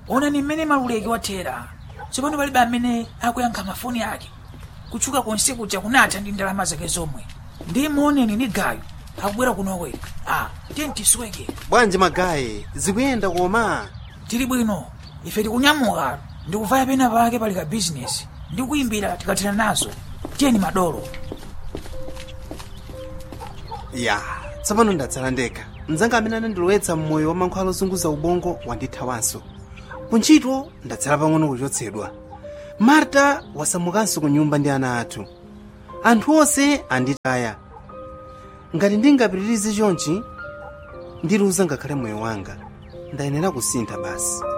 onani mmene maluleki wathera tsopano palibe amene akuyankha mafoni ake kutchuka konse kuja kunatha ndi ndalama zake zomwe ndi muoneni ni gayo akubwera kunokwera a tiye tisweke bwanji magayi zikuyenda koma tili bwino ife tikunyamuka ndikuvaya pena pake pali ka bizinesi ndi kuyimbira tikathera nazo tiyeni madolo ya tsopano ndatsala ndekha mdzanga amene anandilowetsa mmoyo wa mankhwala ozunguza ubongo wandithawanso kuntchito ndatsala pang'ono kuchotsedwa marta wasamukanso ku nyumba ndi ana athu anthu onse anditaya ngati ndingapitirize chonchi ndiluza ngakhale moyo wanga ndayenera kusintha basi